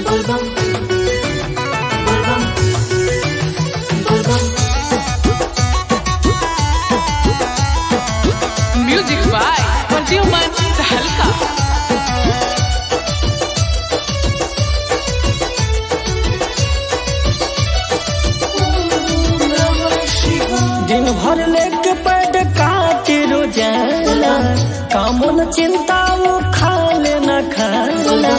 Volvam. Volvam. Volvam. Music by Manjuman Sahalka. दिन भर लेके पेट काटे रोजाना कामो न चिंता वो खा लेना खाना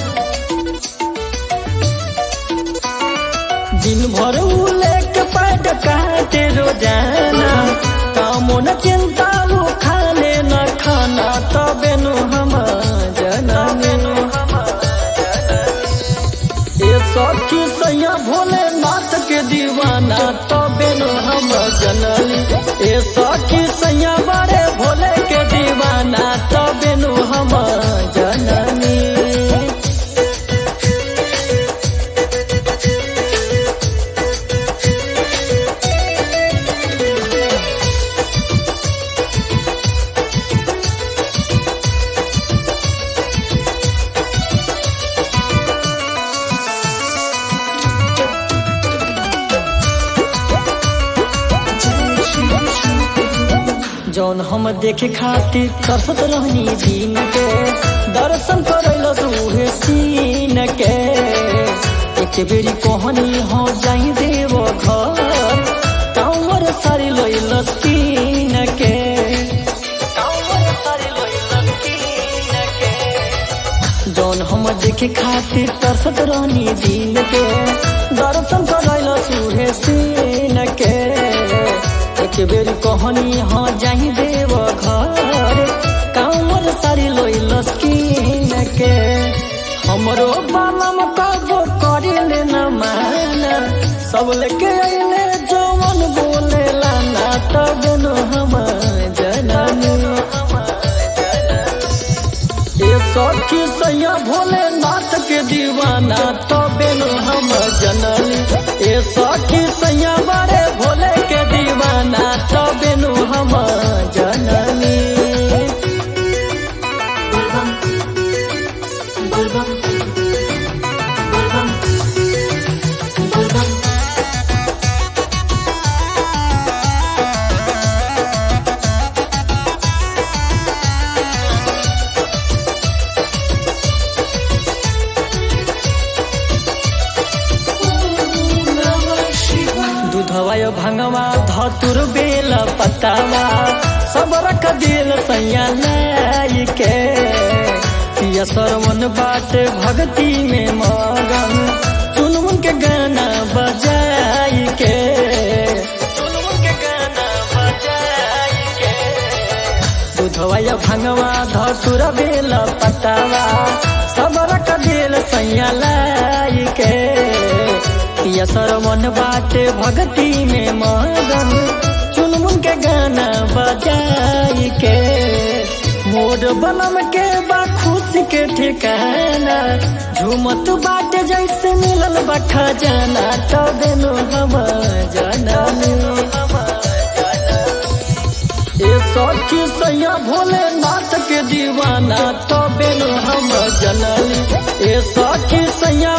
दिन भर उ लेके पेट काटे रोजाना कामो न चिंता वो खा लेना खाना तबे नु हम जना मेनु ए सखी सैया भोलेनाथ के दीवाना तबे नु हम जनली ए सखी सैया बड़े भोले के दीवाना तबे नु हम जननी जौन हम देखे खातिर तरसत रहनी दिन के दर्शन करैलो उहे सीन के एक बेरी कहनी हो जाई देव घर कांवर सारी लैल सीन के कांवर सारी लैल सीन के जौन हम देखे खातिर तरसत रहनी दिन के दर्शन करैल उहे सीन के एक बेरी कहनी हाँ जाही देव घर कांवर सारी लोइल स्कीन के हमरो बालम कबो करिले न माना सब लेके अइले जवन बोले लाना तब न हम जननी ए सखी सैया भोलेनाथ के दीवाना तबे नु हम जनली ए सखी सैया बड़े भोले के दीवाना तबे नु हम जनली Volvam. Volvam. Volvam. Volvam. दूधवा भंगवा धतुर बेल पतावा सब रख दिल सैया लाई के पिया सरवन बाटे भक्ति में मगन चुनमुन के गाना बजाई के चुनमुन के गाना बजाई के दूधवा भंगवा धतुर बेल पतावा सब रख दिल सैया लाई के पिया सरवन बाटे भक्ति में मगन चुनमुन के गाना बजाई के मोर बनम के बा खुशी के ठिकाना झूमत बाटे जैसे मिलल बा खजाना तब नु हम जननी ए सखी सैया भोलेनाथ के दीवाना तबे नु हम जनली ए सखी सैया